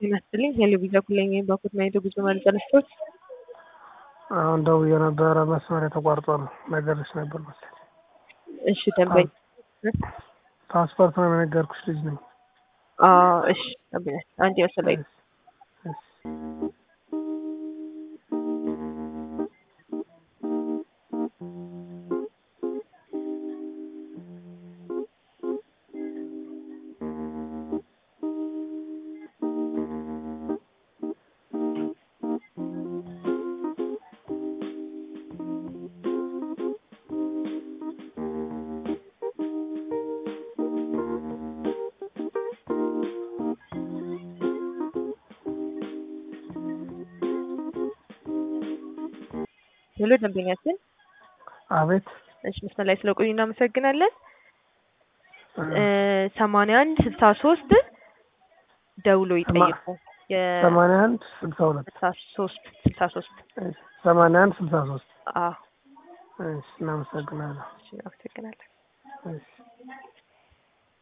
ይመስልኝ ሄሎ ቪዛ ኩለኛ ባኩት ማየቶ ጉዞ ማለት ተነስቶት አሁን ደውዬ ነበረ መስመር የተቋርጦ ነው ነገርሽ ነበር መሰለኝ። እሺ ደንበኝ ፓስፖርት ነው የነገርኩሽ ልጅ ነኝ። እሺ ደንበኛ አንድ መሰለኝ ሄሎ ደንበኛችን አቤት እሺ መስመር ላይ ስለቆዩ እናመሰግናለን። ሰማንያ አንድ ስልሳ ሶስት ደውሎ ይጠይቁ። ሰማንያ አንድ ስልሳ ሁለት ስልሳ ሶስት ስልሳ ሶስት ሰማንያ አንድ ስልሳ ሶስት አዎ እሺ እናመሰግናለን። እሺ እናመሰግናለን። እሺ